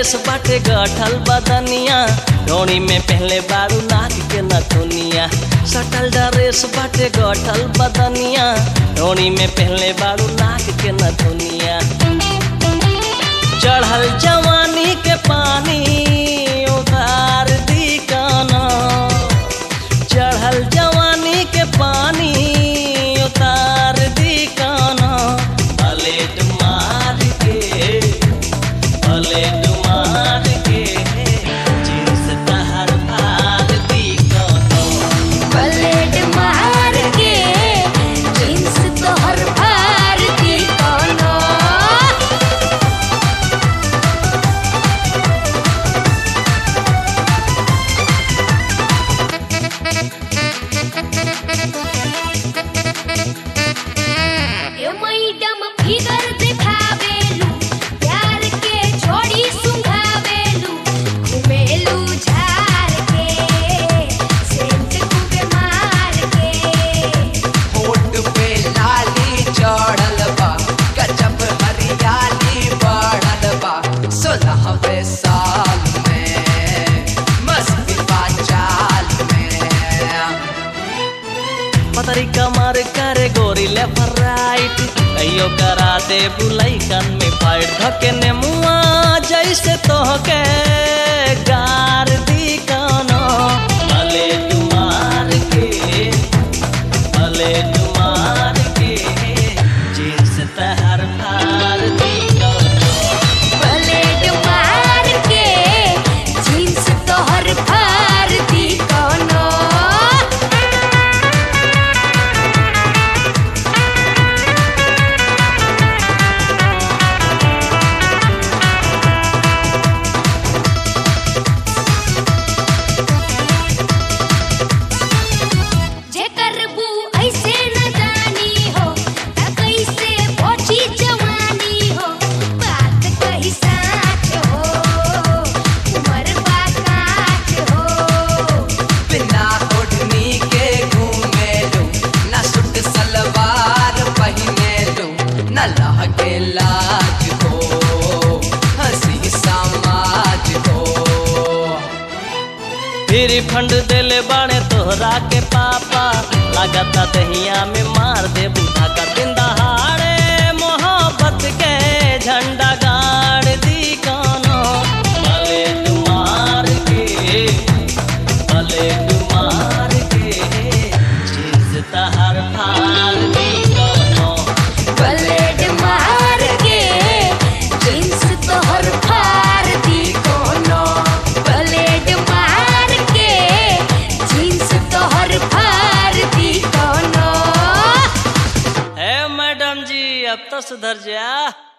dress बाटे गठल बदनिया डोरी में पहले बारू नाक के नथुनिया सटल ड्रेस बाटे गठल बदनिया डोरी में पहले बारू नाक के नथुनिया चढ़ल जवानी के पानी उतार दी काना चढ़ल जवानी के पानी उतार दी काना पलेट मार के पलेट मार के जींस तहर फाड़ दी काना पलेट मार के जींस तोहर फाड़ दी कोनो ए मैडम फिगर दिखावेलू प्यार के छोड़ी सुंघावेलू घुमेलू झार के सेंट खूबे मार के होठ पे लाली चढ़ल बा गजब हरियाली बढ़ल बा सोलहवें साल में मस्ती बा चाल में पतरी कमर करे गोरी लेफ्ट राइट कहियो करा दे बुलाई कन में फाइट धके ने मुआ जैसे तोहके गार दी कानो भले तुम्हार के भले तुम्हार के जींस तहर फार दी कानो पलेट मार के जींस तोहर फाड़ दी कोनो जे करबू ऐसे न जानी हो त कैसे पहुंची जवानी हो बात कही साच हो उमर बा काच हो बिना ओढ़नी के घूमे लो न सूट सलवार पहने लो न लहके लाज हो हंसी समाज हो फिर फंड देले बाणे तोहरा के पापा लागता दहिया में मार दे बूढ़ा का दिन दहाड़े मोहब्बत के झंडा गाड़ दी कानो भले तुम्हार के भले तुम्हार के चीज तहर फाड़ दी कानो पलेट मार के जींस तोहर फाड़ दी कोनो पलेट मार के जींस तोहर फाड़ दी कोनो है मैडम जी अब तो सुधर जा